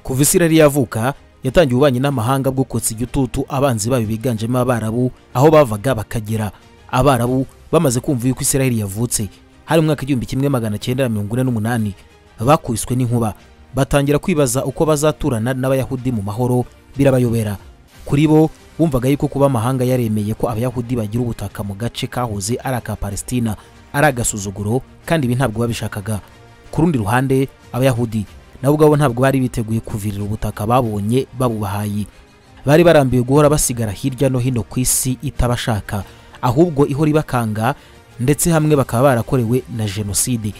kuva isirari yavuka yatangiye ububanyi n'amahanga bwo kotsa igitutu abanzi bayo biganjemo abarabu aho bavaga bakagera abarabu bamaze kumva yuko isiraheli yavutse hari mu mwaka igihumbi kimwe magana cyenda na mirongo ine n'umunani bakubiswe n'inkuba batangira kwibaza uko bazaturana n'abayahudi mu mahoro birabayobera kuri bo bumvaga yuko kuba amahanga yaremeye ko abayahudi bagira ubutaka mu gace kahoze ari aka palesitina ari agasuzuguro kandi ibi ntabwo babishakaga ku rundi ruhande abayahudi nabo ubwabo ntabwo bari biteguye kuvirira ubutaka babonye babubahaye bari barambiwe guhora basigara hirya no hino ku isi itabashaka ahubwo ihora ibakanga ndetse hamwe bakaba barakorewe na jenoside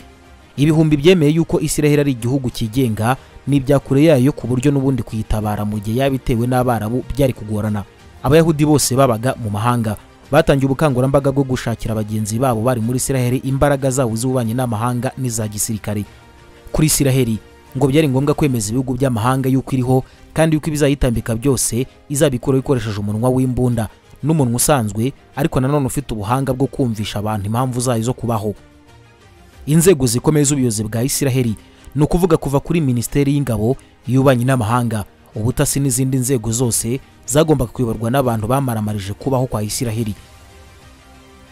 ibihumbi byemeye yuko isiraheli ari igihugu cyigenga n'ibya kure yayo ku buryo n'ubundi kuyitabara mu gihe yaba itewe n'abarabu byari kugorana abayahudi bose babaga mu mahanga batangiye ubukangurambaga bwo gushakira bagenzi babo bari muri isiraheli imbaraga zabo z'ububanyi n'amahanga n'iza gisirikare kuri isiraheli ngo byari ngombwa kwemeza ibihugu by'amahanga yuko iriho kandi yuko ibizayitambika byose izabikuraho ikoresheje umunwa w'imbunda n'umuntu usanzwe ariko nanone ufite ubuhanga bwo kumvisha abantu impamvu zayo zo kubaho inzego zikomeye z'ubuyobozi bwa isiraheli ni ukuvuga kuva kuri minisiteri y'ingabo y'ububanyi n'amahanga ubutasi n'izindi nzego zose zagombaga kuyoborwa n'abantu bamaramarije kubaho kwa isiraheli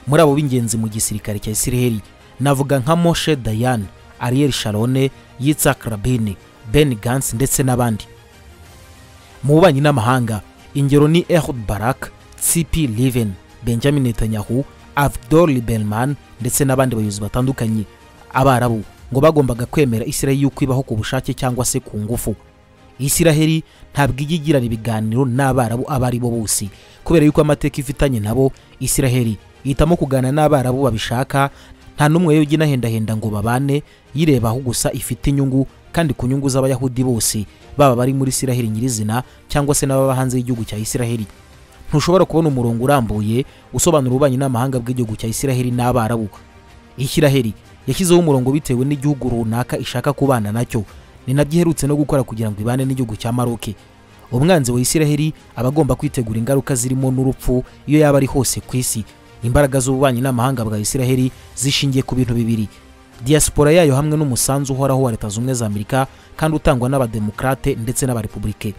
muri abo b'ingenzi mu gisirikare cya isiraheli navuga nka moshe dayan ariel sharone yitzak rabini ben gans ndetse n'abandi mu bubanyi n'amahanga ingero ni ehud barak sipi liven benjamin netanyahu avdor liberman ndetse n'abandi bayobozi batandukanye abarabu ngo bagombaga kwemera isiraheli yuko ibaho ku bushake cyangwa se ku ngufu isiraheli ntabwo ijya igirana ibiganiro n'abarabu abo ari bo bose kubera yuko amateka ifitanye nabo isiraheli ihitamo kuganira n'abarabu babishaka nta n'umwe yujya inahendahenda ngo babane yireba aho gusa ifite inyungu kandi ku nyungu z'abayahudi bose baba bari muri isiraheli nyirizina cyangwa se n'ababa hanze y'igihugu cya isiraheli ntushobora kubona umurongo urambuye usobanura ububanyi n'amahanga bw'igihugu cya isiraheli n'abarabu isiraheli yashyizeho umurongo bitewe n'igihugu runaka ishaka kubana nacyo ni nabyo iherutse no gukora kugira ngo ibane n'igihugu cya maroke umwanzi wa isiraheli aba agomba kwitegura ingaruka zirimo n'urupfu iyo yaba ari hose ku isi imbaraga z'ububanyi n'amahanga bwa isiraheli zishingiye ku bintu bibiri diaspora yayo hamwe n'umusanzu uhoraho wa leta z'ubumwe za amerika kandi utangwa n'abademokarate ndetse n'abarepublike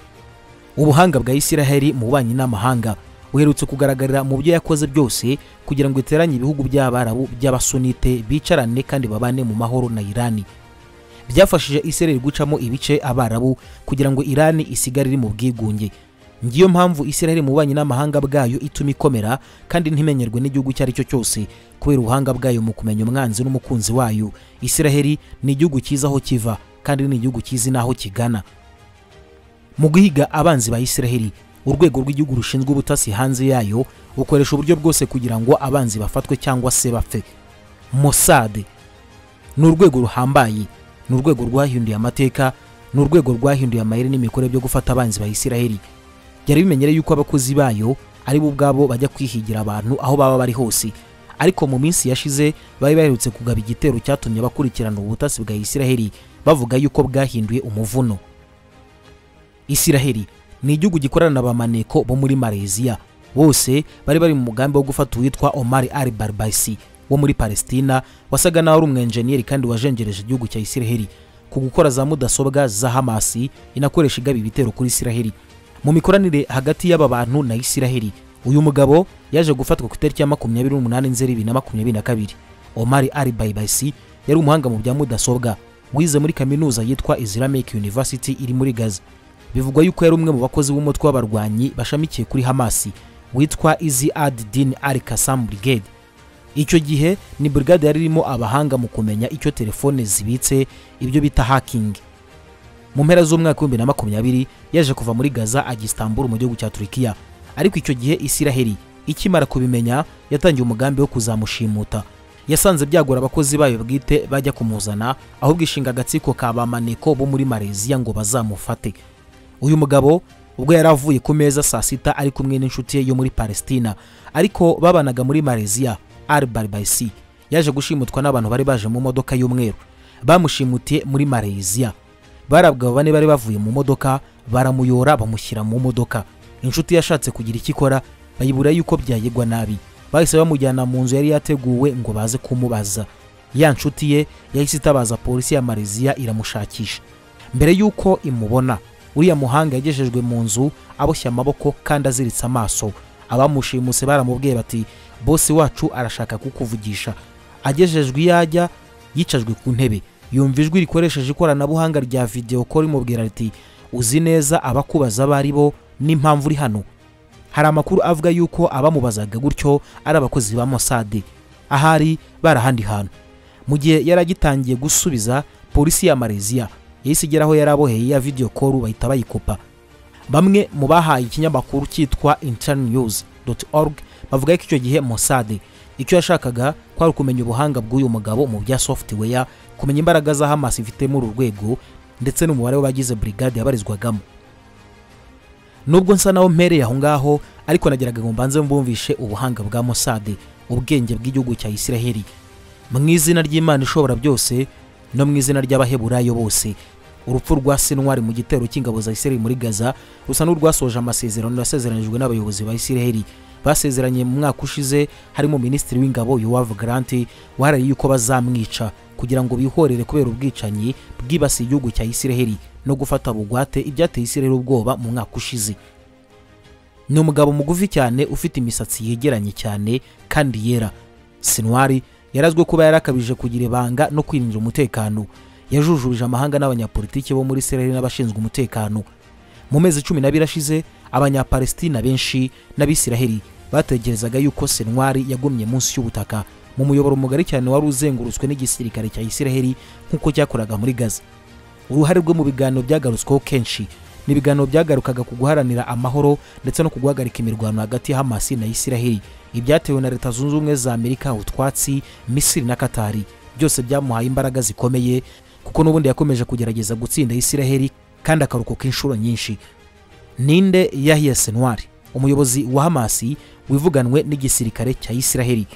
ubuhanga bwa isiraheli mu bubanyi n'amahanga uherutse kugaragarira mu byo yakoze byose kugira ngo iteranye ibihugu by'abarabu by'abasunite bicarane kandi babane mu mahoro na irani byafashije isiraheli gucamo ibice abarabu kugira ngo irani isigare iri mu bwigunge ngiyo mpamvu isiraheli mu bubanyi n'amahanga bwayo ituma ikomera kandi ntimenyerwe n'igihugu icyo ari cyo cyose kubera ubuhanga bwayo mu kumenya umwanzi n'umukunzi wayo isiraheli ni igihugu cyiza aho kiva kandi ni igihugu cyizi n'aho kigana mu guhiga abanzi ba isiraheli urwego rw'igihugu rushinzwe ubutasi hanze yayo bukoresha uburyo bwose kugira ngo abanzi bafatwe cyangwa se bapfe mosade ni urwego ruhambaye ni urwego rwahinduye amateka ni urwego rwahinduye amayeri n'imikorere byo gufata abanzi ba isiraheli byari bimenyere yuko abakozi bayo ari bo ubwabo bajya kwihigira abantu aho baba bari hose ariko mu minsi yashize bari baherutse kugaba igitero cyatumye bakurikirana ubutasi bwa isiraheli bavuga yuko bwahinduye umuvuno isiraheli ni igihugu gikorana na bamaneko bo muri mareziya bose bari bari mu mugambi wo gufata uwitwa omar al barbaisi wo muri palesitina wasaga naho ari umwenjeniyeri kandi wajengereje igihugu cya isiraheli ku gukora za mudasobwa za hamasi inakoresha igaba ibitero kuri isiraheli mu mikoranire hagati y'aba bantu na isiraheli uyu mugabo yaje gufatwa ku itariki ya makumyabiri n'umunani nzeri bibiri na makumyabiri na kabiri omar al barbaisi yari umuhanga mu bya mudasobwa wize muri kaminuza yitwa islamic university iri muri gaza bivugwa yuko yari umwe mu bakozi b'umutwe w'abarwanyi bashamikiye kuri hamasi witwa izi ad din al kasam brigade icyo gihe ni brigade yari irimo abahanga mu kumenya icyo telefone zibitse ibyo bita hakingi mu mpera z'umwaka w'ibihumbi na makumyabiri yaje kuva muri gaza ajya isitamburu mu gihugu cya turikiya ariko icyo gihe isiraheli ikimara kubimenya yatangiye umugambi wo kuzamushimuta yasanze byagora abakozi bayo bwite bajya kumuzana ahubwo ishinga agatsiko ka bamaneko bo muri mareziya ngo bazamufate uyu mugabo ubwo yari avuye ku meza saa sita ari kumwe n'inshuti ye yo muri palesitina ariko babanaga muri mareziya al barbaisi yaje gushimutwa n'abantu bari baje mu modoka y'umweru bamushimutiye muri mareziya bari abagabo bane bari bavuye mu modoka baramuyora bamushyira mu modoka inshuti yashatse kugira icyo ikora bayibura yuko byayigwa nabi bahise bamujyana mu nzu yari yateguwe ngo baze kumubaza ya nshuti ye yahise itabaza polisi ya mareziya iramushakisha mbere y'uko imubona uriya muhanga yagejejwe mu nzu aboshya amaboko kandi aziritse amaso abamushimuse baramubwiye bati bose wacu arashaka kukuvugisha agejejwe iyo ajya yicajwe ku ntebe yumva ijwi rikoresheje ikoranabuhanga rya videwo ko rimubwira riti uzi neza abakubaza abo ari bo n'impamvu uri hano hari amakuru avuga yuko abamubazaga gutyo ari abakozi ba mosadi ahari bari ahandi hantu mu gihe yari agitangiye gusubiza polisi ya mareziya yahise igera aho yari aboheye ya video call bahita bayikopa bamwe mu bahaye ikinyamakuru cyitwa internews.org bavuga ko icyo gihe Mossad icyo yashakaga kwari ukumenya ubuhanga bw'uyu mugabo mu bya software kumenya imbaraga za Hamas ifite muri uru rwego ndetse n'umubare w'abagize brigade yabarizwagamo nubwo nsa naho mpereye aho ngaho ariko nageraga ngo mbanze mbumvishe ubuhanga bwa Mossad ubwenge bw'igihugu cya Isiraheli mu izina ry'Imana ishobora byose no mu izina ry'abaheburayo bose urupfu rwa Sinwari mu gitero cy'ingabo za Isiraheli muri Gaza rusa n'urwasoje amasezerano yasezeranijwe n'abayobozi ba Isiraheli basezeranye mu mwaka ushize harimo Minisitiri w'Ingabo Yoav Grant waharariye yuko bazamwica kugira ngo bihorere kubera ubwicanyi bwibasiye igihugu cya Isiraheli no gufata bugwate ibyateye Isiraheli ubwoba mu mwaka ushize ni umugabo mugufi cyane ufite imisatsi yegeranye cyane kandi yera Sinwari yarazwe kuba yarakabije kugira ibanga no kwirinda umutekano yajujubije amahanga n'abanyapolitiki bo muri Israel n'abashinzwe umutekano mu mezi cumi n'abiri ashize abanyapalestina benshi n'abisiraheli batekerezaga yuko sentwari yagumye munsi y'ubutaka mu muyoboro mugari cyane wari uzengurutswe n'igisirikare cya isiraheli nk'uko cyakoraga muri gaza uruhare rwe mu biganiro byagarutsweho kenshi ni ibiganiro byagarukaga ku guharanira amahoro ndetse no ku guhagarika imirwano hagati ya hamasi na isiraheli ibyatewe na leta zunze ubumwe za amerika utwatsi misiri na katari byose byamuhaye imbaraga zikomeye kuko n'ubundi yakomeje kugerageza gutsinda isiraheli kandi akarokoka inshuro nyinshi ninde yahiye senwari umuyobozi wa hamasi wivuganwe n'igisirikare cya isiraheli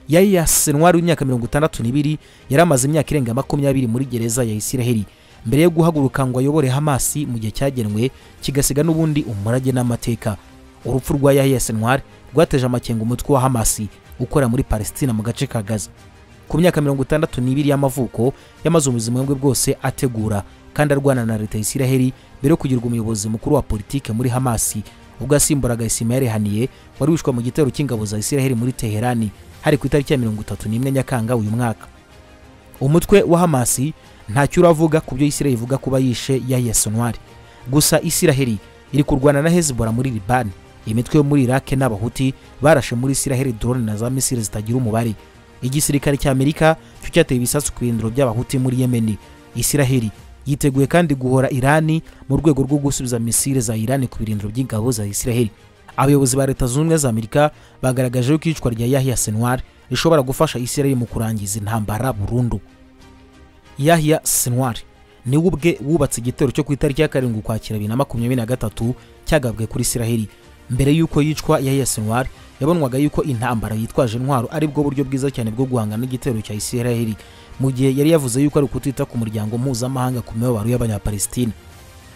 yahiya senwari w'imyaka mirongo itandatu n'ibiri yari amaze imyaka irenga makumyabiri muri gereza ya isiraheli mbere yo guhaguruka ngo ayobore hamasi mu gihe cyagenwe kigasiga n'ubundi umurage n'amateka urupfu rwa yahiya senwari rwateje amakenga umutwe wa hamasi ukora muri palestina mu gace ka gaza ku myaka mirongo itandatu n'ibiri y'amavuko yamaze ubuzima bwe bwose ategura kandi arwana na leta ya isiraheli mbere yo kugirwa umuyobozi mukuru wa politike muri hamasi ubwo yasimburaga ismael haniye wari wishwe mu gitero cy'ingabo za isiraheli muri teherani hari ku itariki ya mirongo itatu n'imwe nyakanga uyu mwaka umutwe wa hamasi ntacyo uravuga ku byo isiraheli ivuga kuba yishe yahiya sonwari gusa isiraheli iri kurwana na hezbollah muri libani imitwe yo muri iraq n'abahuti barashe muri isiraheli drone na za misiri zitagira umubare igisirikare cya amerika cyo cyateye ibisasu ku birindiro by'abahuti muri yemeni isiraheli yiteguye kandi guhora irani mu rwego rwo gusubiza misire za irani ku birindiro by'ingabo za isiraheli abayobozi ba leta zunze ubumwe za amerika bagaragaje ko iyicwa rya yahiya senwar rishobora gufasha isiraheli mu kurangiza intambara burundu yahiya senwar niwe ubwe wubatse igitero cyo ku itariki ya karindwi ukwakira bibiri na makumyabiri na gatatu cyagabwe kuri isiraheli mbere y'uko yicwa yahiya senwar yabonwaga yuko intambara yitwaje intwaro ari bwo buryo bwiza cyane bwo guhangana n'igitero cya isiraheli mu gihe yari yavuze yuko ari ukutita ku muryango mpuzamahanga ku mibabaro y'abanyapalestina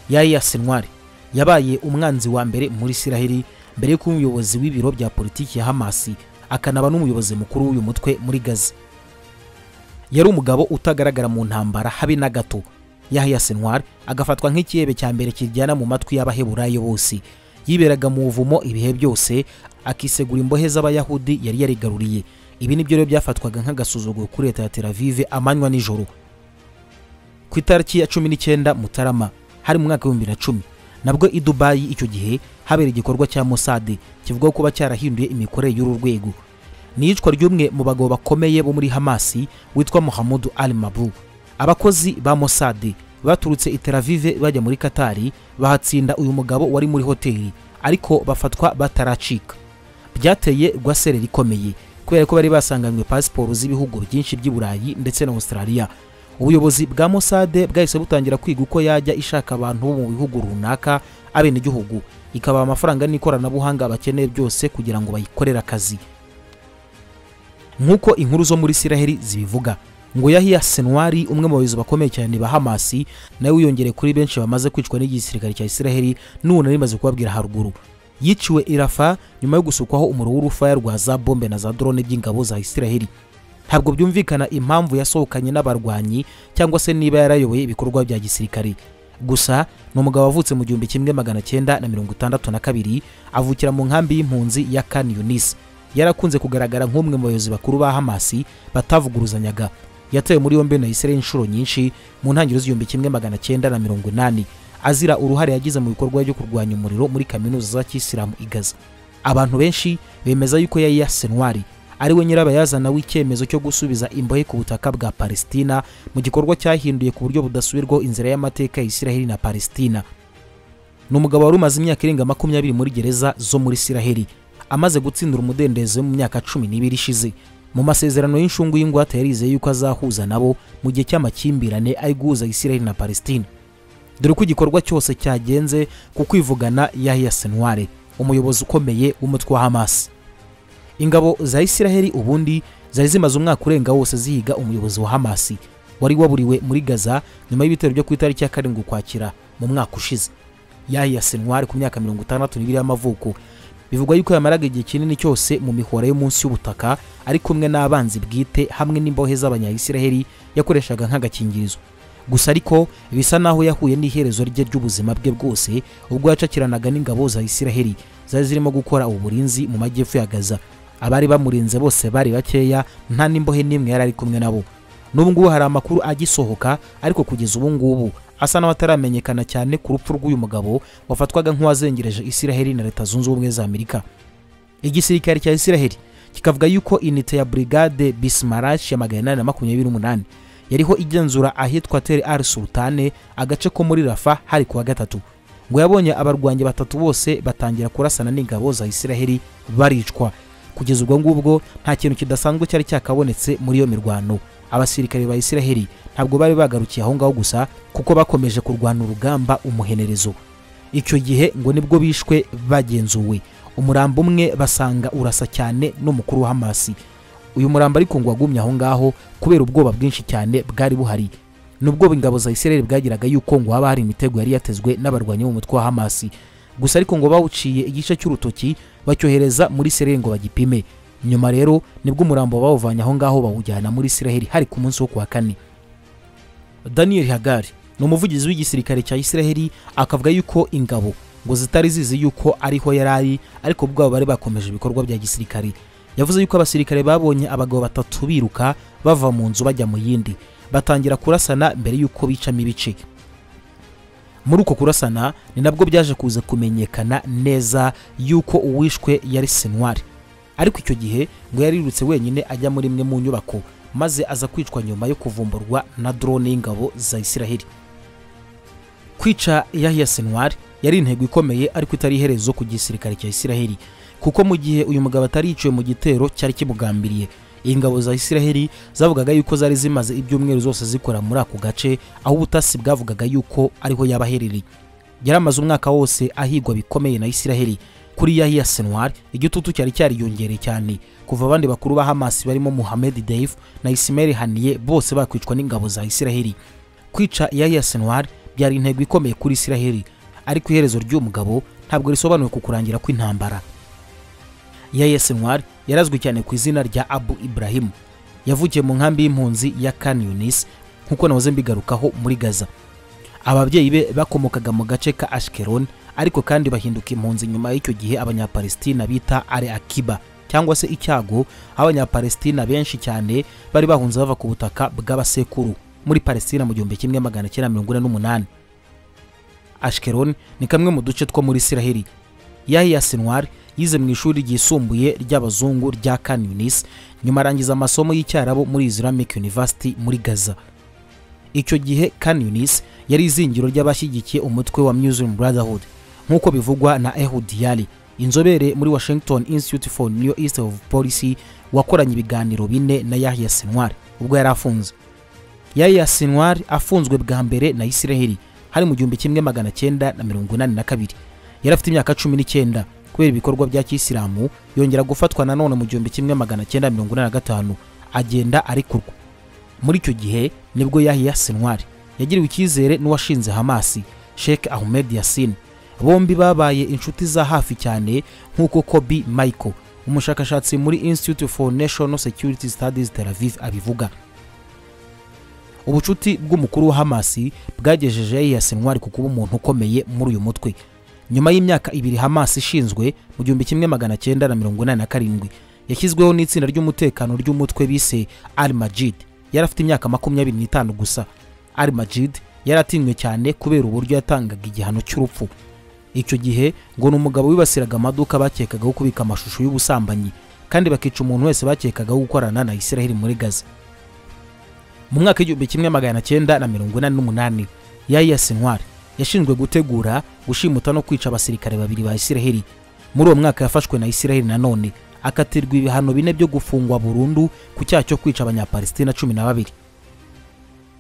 yaya senwari yabaye umwanzi wa mbere muri isiraheli mbere y'uko umuyobozi w'ibiro bya politiki ya hamasi akanaba n'umuyobozi mukuru w'uyu mutwe muri gaza yari umugabo utagaragara mu ntambara habe na gato yahya senwari agafatwa nk'ikihebe cya mbere kiryana mu matwi y'abaheburayo bose yiberaga mu buvumo ibihe byose akisegura imbohe z'abayahudi yari yarigaruriye ibi ni byo rero byafatwaga nk'agasuzuguro kuri leta ya Tel Aviv amanywa nijoro ku itariki ya cumi n'icyenda mutarama hari mu mwaka w'ibihumbi bibiri na cumi nabwo i Dubai icyo gihe habera igikorwa cya Mossad kivuga kuba cyarahinduye imikorere y'uru rwego ni iyicwa ry'umwe mu bagabo bakomeye bo muri Hamasi witwa Mohamed Al Mabou abakozi ba Mossad baturutse i Tel Aviv bajya muri Katari bahatsinda uyu mugabo wari muri hoteli ariko bafatwa bataracika byateye rwasereri ikomeye kubera ko bari basanganywe pasiporo z'ibihugu byinshi by'i Burayi ndetse na Australia ubuyobozi bwa Mossad bwahise butangira kwiga uko yajya ishaka abantu bo mu bihugu runaka abenegihugu ikabaha amafaranga n'ikoranabuhanga bakeneye byose kugira ngo bayikorere akazi nk'uko inkuru zo muri Isiraheli zibivuga ngo yahiya senwari umwe mu bayobozi bakomeye cyane ba hamasi nawe wiyongereye kuri benshi bamaze kwicwa n'igisirikare cya isiraheli n'ubu nari maze kubabwira haruguru yiciwe irafa nyuma yo gusukwaho umuriro w'urufaya rwa za bombe na za drone by'ingabo za isiraheli ntabwo byumvikana impamvu yasohokanye n'abarwanyi cyangwa se niba yarayoboye ibikorwa bya gisirikare gusa ni umugabo wavutse mu gihumbi kimwe magana cyenda na mirongo itandatu na kabiri avukira mu nkambi y'impunzi ya kan yunis yarakunze kugaragara nk'umwe mu bayobozi bakuru ba hamasi batavuguruzanyaga yatewe muri yombi na israel inshuro nyinshi mu ntangiriro z'igihumbi kimwe magana cyenda na mirongo inani azira uruhare yagize mu bikorwa byo kurwanya umuriro muri kaminuza za kisilamu i gaza abantu benshi bemeza yuko yari yasenwari ari we nyirabayazana w'icyemezo cyo gusubiza imbohe ku butaka bwa palesitina mu gikorwa cyahinduye ku buryo budasubirwaho inzira y'amateka ya isiraheli na palesitina ni umugabo wari umaze imyaka irenga makumyabiri muri gereza zo muri isiraheli amaze gutsindira umudendezo mu myaka cumi n'ibiri ishize mu masezerano y'inshungu y'ingwate yarizeye yuko azahuza nabo mu gihe cy'amakimbirane ari guhuza isiraheli na palesitina dore ko igikorwa cyose cyagenze ku kwivugana yahiya senware umuyobozi ukomeye w'umutwe wa hamasi ingabo za isiraheli ubundi zari zimaze umwaka urenga wose zihiga umuyobozi wa hamasi wari waburiwe muri gaza nyuma y'ibitero byo ku itariki ya karindwi ukwakira mu mwaka ushize yahiya senwari ku myaka mirongo itandatu n'ibiri y'amavuko bivugwa yuko yamaraga igihe kinini cyose mu mihora yo munsi y'ubutaka ari kumwe n'abanzi bwite hamwe n'imbohe z'abanyayisiraheli yakoreshaga nk'agakingirizo gusa ariko bisa naho yahuye n'iherezo rye ry'ubuzima bwe bwose ubwo yacakiranaga n'ingabo za isiraheli zari zirimo gukora uburinzi mu majyepfo ya gaza abari bamurinze bose bari bakeya nta n'imbohe n'imwe yari ari kumwe nabo n'ubu ngubu hari amakuru agisohoka ariko kugeza ubu ngubu asa naho ataramenyekana cyane ku rupfu rw'uyu mugabo wafatwaga nk'uwazengereje isiraheli na leta zunze ubumwe za amerika igisirikare cya isiraheli kikavuga yuko inite ya brigade bismarash ya magana inani na makumyabiri n'umunani yariho igenzura ahitwa teri ari sultane agace ko muri rafa hari kuwa gatatu ngo yabonye abarwanyi batatu bose batangira kurasana n'ingabo za isiraheli baricwa kugeza ubwo ngubwo nta kintu kidasanzwe cyari cyakabonetse muri iyo mirwano abasirikare ba isiraheli ntabwo bari bagarukiye aho ngaho gusa kuko bakomeje kurwana urugamba umuhenerezo icyo gihe ngo nibwo bishwe bagenzuwe umurambo umwe basanga urasa cyane n'umukuru wa hamasi uyu murambo ariko ngo wagumye aho ngaho kubera ubwoba bwinshi cyane bwari buhari nubwo ingabo za isiraheli bwagiraga yuko ngo haba hari imitego yari yatezwe n'abarwanyi b'umutwe wa hamasi gusa ariko ngo bawuciye igice cy'urutoki bacyohereza muri Isiraheli ngo bagipime nyuma rero nibwo umurambo bawuvanye aho ngaho bawujyana muri Isiraheli hari ku munsi wo kuwa kane Daniel Hagari ni umuvugizi w'igisirikare cya Isiraheli akavuga yuko ingabo ngo zitari zizi yuko ariho yari ari ariko ubwabo bari bakomeje ibikorwa bya gisirikare yavuze yuko abasirikare babonye abagabo batatu biruka bava mu nzu bajya mu yindi batangira kurasana mbere y'uko bicamo ibice muri uko kurasana ni nabwo byaje kuza kumenyekana neza yuko uwishwe yari senwari ariko icyo gihe ngo yarirutse wenyine ajya muri imwe mu nyubako maze aza kwicwa nyuma yo kuvumburwa na drone y'ingabo za isiraheli kwica yahiya senwari yari intego ikomeye ariko itari iherezo ku gisirikare cya isiraheli kuko mu gihe uyu mugabo atari yiciwe mu gitero cyari kimugambiriye ingabo za isiraheli zavugaga yuko zari zimaze ibyumweru zose zikora muri ako gace aho ubutasi bwavugaga yuko ariho yaba aherereye yari amaze umwaka wose ahigwa bikomeye na isiraheli kuri yahiya senwari igitutu cyari cyariyongereye cyane kuva abandi bakuru ba hamasi barimo muhamed deif na isimeri haniye bose bakwicwa n'ingabo za isiraheli kwica yahiya senwari byari intego ikomeye kuri isiraheli ariko iherezo ry'uyu mugabo ntabwo risobanuwe ku kurangira kw'intambara yahiya senwari yarazwi cyane ku izina rya abu ibrahim yavukiye mu nkambi y'impunzi ya kan yunis nk'uko nahoze mbigarukaho muri gaza ababyeyi be bakomokaga mu gace ka ashkeron ariko kandi bahinduka impunzi nyuma y'icyo gihe abanyapalestina bita are akiba cyangwa se icyago aho abanyapalestina benshi cyane bari bahunze bava ku butaka bw'abasekuru muri palestina mu gihumbi kimwe magana cyenda mirongo ine n'umunani ashkeron ni kamwe mu duce two muri isiraheli yahiya sinwari yize mu ishuri ryisumbuye ry'abazungu rya kan yunis nyuma arangiza amasomo y'icyarabo muri islamic university muri gaza icyo gihe kan yunis yari izingiro ry'abashyigikiye umutwe wa muslim brotherhood nk'uko bivugwa na ehud yali inzobere muri washington institute for new east of policy wakoranye ibiganiro bine na yahya sinwar ubwo yari afunze yahya sinwar afunzwe bwa mbere na isiraheli hari mu gihumbi kimwe magana cyenda na mirongo inani na kabiri yari afite imyaka cumi n'icyenda kubera ibikorwa bya kisilamu yongera gufatwa nanone mu gihumbi kimwe magana cyenda mirongo inani na gatanu agenda arikurwa muri icyo gihe nibwo yahiya senwari yagiriwe icyizere n'uwashinze hamasi sheikh ahmed yasin bombi babaye inshuti za hafi cyane nk'uko kobi michael umushakashatsi muri institute for national security studies tel aviv abivuga ubucuti bw'umukuru wa hamasi bwagejeje yiyase ntwari ku kuba umuntu ukomeye muri uyu mutwe nyuma y'imyaka ibiri hamasi ishinzwe mu gihumbi kimwe magana cyenda na mirongo inani na karindwi yashyizweho n'itsinda ry'umutekano ry'umutwe bise al majid yari afite imyaka makumyabiri n'itanu gusa al majid yari atinywe cyane kubera uburyo yatangaga igihano cy'urupfu icyo gihe ngo ni umugabo wibasiraga amaduka bakekagaho kubika amashusho y'ubusambanyi kandi bakica umuntu wese bakekagaho gukorana na isiraheli muri gaza mu mwaka w'igihumbi kimwe magana cyenda na mirongo inani n'umunani yayiyasi ntwari yashinzwe gutegura gushimuta no kwica abasirikare babiri ba isiraheli muri uwo mwaka yafashwe na isiraheli nanone akatirwa ibihano bine byo gufungwa burundu ku cyaha cyo kwica abanyapalestina cumi na babiri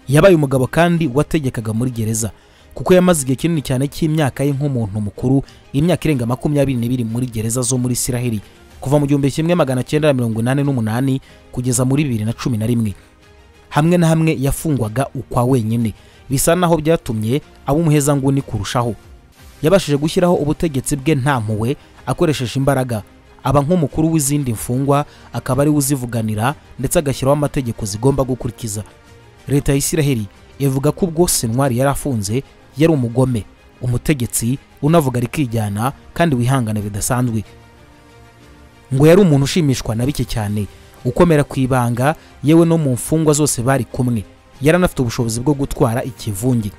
yabaye umugabo kandi wategekaga muri gereza kuko yamaze igihe kinini cyane cy'imyaka ye nk'umuntu mukuru imyaka irenga makumyabiri n'ibiri muri gereza zo muri isiraheli kuva mu gihumbi kimwe magana cyenda na mirongo inani n'umunani kugeza muri bibiri na cumi na rimwe hamwe na hamwe yafungwaga ukwa wenyine bisa naho byatumye aba umuhezanguni kurushaho yabashije gushyiraho ubutegetsi bwe nta mpuhwe akoresheje imbaraga aba nk'umukuru w'izindi mfungwa akaba ariwe uzivuganira ndetse agashyiraho amategeko zigomba gukurikiza leta ya isiraheli ivuga ko ubwo sentwari yari afunze yari umugome umutegetsi unavuga rikijyana kandi wihangana bidasanzwe ngo yari umuntu ushimishwa na bike cyane ukomera ku ibanga yewe no mu mfungwa zose bari kumwe yari anafite ubushobozi bwo gutwara ikivungi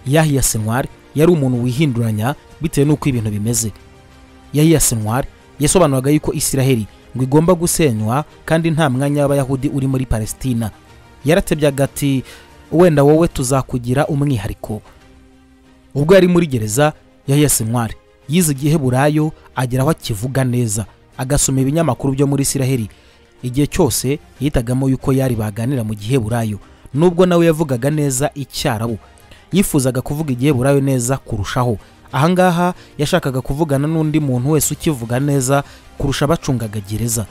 yahiya senwari yari umuntu wihinduranya bitewe n'uko ibintu bimeze yahiya senwari yasobanuraga yuko isiraheli ngo igomba gusenywa kandi nta mwanya w'abayahudi uri muri palesitina yaratebyaga ati wenda wowe tuzakugira umwihariko ubwo yari muri gereza yahiya senwari yize igiheburayo agera aho akivuga neza agasoma ibinyamakuru byo muri isiraheli igihe cyose yitagamo yuko yari baganira mu giheburayo nubwo nawe yavugaga neza icyarabu yifuzaga kuvuga igiheburayo neza kurushaho ahangaha yashakaga kuvugana n'undi muntu wese ukivuga neza kurusha abacungaga gereza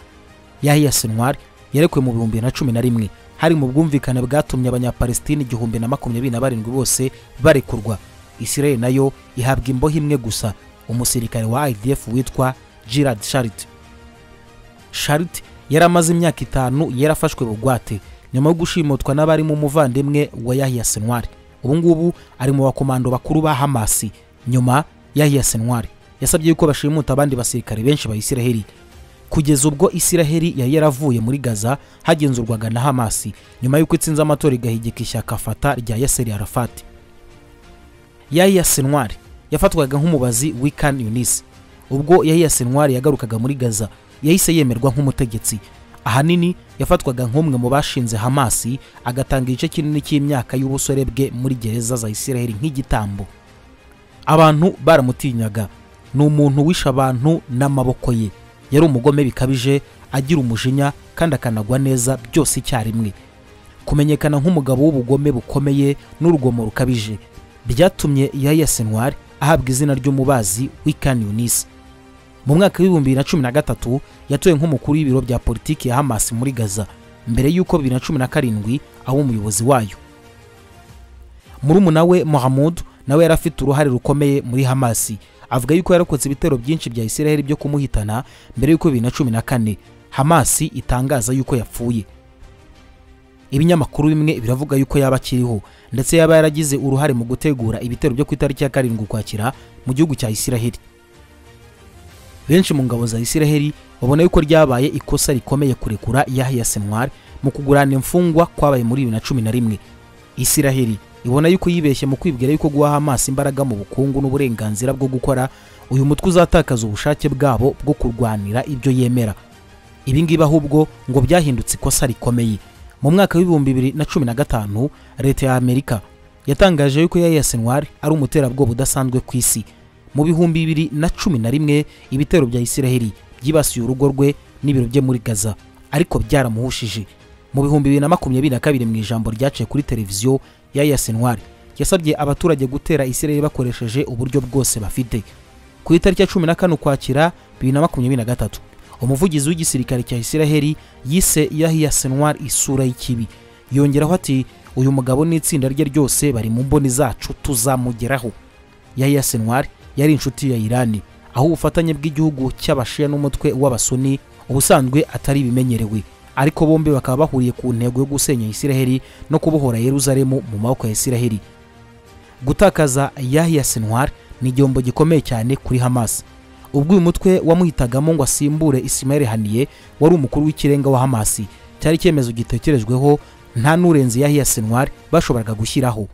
yahiya senwari yarekuwe mu bihumbi na cumi na rimwe hari mu bwumvikane bwatumye abanyapalesitini igihumbi na makumyabiri na barindwi bose barekurwa isirayeli nayo ihabwa imbohe imwe gusa umusirikare wa idf witwa girard sharit sharit yari amaze imyaka itanu yarafashwe bugwate nyuma yo gushimutwa n'abarimo umuvandimwe wa yahiya senwari ubungubu ari mu bakomando bakuru ba hamasi nyuma yahiya senwari yasabye yuko bashimuta abandi basirikare benshi ba isiraheli kugeza ubwo isiraheli yari yaravuye muri gaza hagenzurwaga na hamasi nyuma y'uko itsinze amatora igahigika ishyaka fata rya yaseri arafati yahiya senwari yafatwaga nk'umubazi wikan yunis ubwo yahiya senwari yagarukaga muri gaza yahise yemerwa nk'umutegetsi ahanini yafatwaga nk'umwe mu bashinze hamasi agatanga igice kinini cy'imyaka y'ubusore bwe muri gereza za isiraheli nk'igitambo abantu baramutinyaga ni umuntu wishe abantu n'amaboko ye yari umugome bikabije agira umujinya kandi akanagwa neza byose icyarimwe kumenyekana nk'umugabo w'ubugome bukomeye n'urugomo rukabije byatumye yaya senwari ahabwa izina ry'umubazi w'ikani yunisi mu mwaka w'ibihumbi bibiri na cumi na gatatu yatowe nk'umukuru w'ibiro bya politiki ya hamasi muri gaza mbere y'uko bibiri na cumi na karindwi aba umuyobozi wayo murumuna we mohamud nawe yari afite uruhare rukomeye muri hamasi avuga yuko yarokotse ibitero byinshi bya isiraheli byo kumuhitana mbere y'uko bibiri na cumi na kane hamasi itangaza yuko yapfuye ibinyamakuru bimwe biravuga yuko yaba akiriho ndetse yaba yaragize uruhare mu gutegura ibitero byo ku itariki ya karindwi ukwakira mu gihugu cya isiraheli benshi mu ngabo za isiraheli babona yuko ryabaye ikosa rikomeye kurekura yahiya senwari mu kugurana imfungwa kwabaye muri bibiri na cumi na rimwe isiraheli ibona yuko yibeshye mu kwibwira yuko guha amaso imbaraga mu bukungu n'uburenganzira bwo gukora uyu mutwe uzatakaza ubushake bwabo bwo kurwanira ibyo yemera ibingibi ahubwo ngo byahindutse ikosa rikomeye mu mwaka w'ibihumbi bibiri na cumi na gatanu leta ya amerika yatangaje yuko yahiya senwari ari umuterabwoba udasanzwe ku isi mu bihumbi bibiri na cumi na rimwe ibitero bya isiraheli byibasiye urugo rwe n'ibiro bye muri gaza ariko byaramuhushije mu bihumbi bibiri na makumyabiri na kabiri mu ijambo ryaciye kuri televiziyo ya yasenwari yasabye abaturage gutera isiraheli bakoresheje uburyo bwose bafite ku itariki ya cumi na kane ukwakira bibiri na makumyabiri na gatatu umuvugizi w'igisirikare cya isiraheli yise yahiya senwari isura y'ikibi yongeraho ati uyu mugabo n'itsinda rye ryose bari mu mboni zacu tuzamugeraho yahiya senwari yari inshuti ya irani aho ubufatanye bw'igihugu cy'abashiya n'umutwe w'abasuni ubusanzwe atari bimenyerewe ariko bombi bakaba bahuriye ku ntego yo gusenya isiraheli no kubohora yeruzalemu mu maboko ya isiraheli gutakaza yahya sinwar ni igihombo gikomeye cyane kuri hamas ubwo uyu mutwe wamuhitagamo ngo asimbure isimayeli haniye wari umukuru w'ikirenga wa hamasi cyari icyemezo gitekerejweho nta n'urenze yahya sinwar bashoboraga gushyiraho